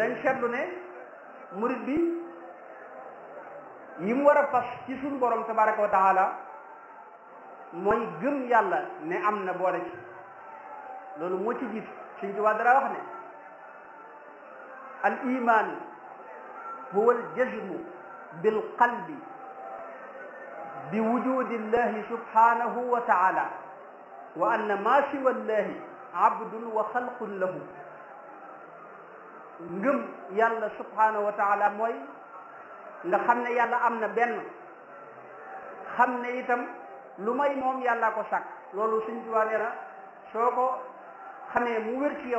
danañ seetlu ne murid bi yi mu war a fas ci suñu borom tabaraka wa taala mooy gëm yàlla ne am na boole ci loolu moo ci jiitu suñ ci waa dara wax ne al iman huwa al jazmu bil qalbi bi wujudi llahi subhanahu wa taala wa anna ma siwa llahi abdun wa xalqun lahu ngëm yàlla subhanahu wa taala mooy nga xam ne yàlla am na benn xam ne itam lu may moom yàlla ko sàkk loolu suñ tuwaa nee na soo ko xamee mu wér ci yow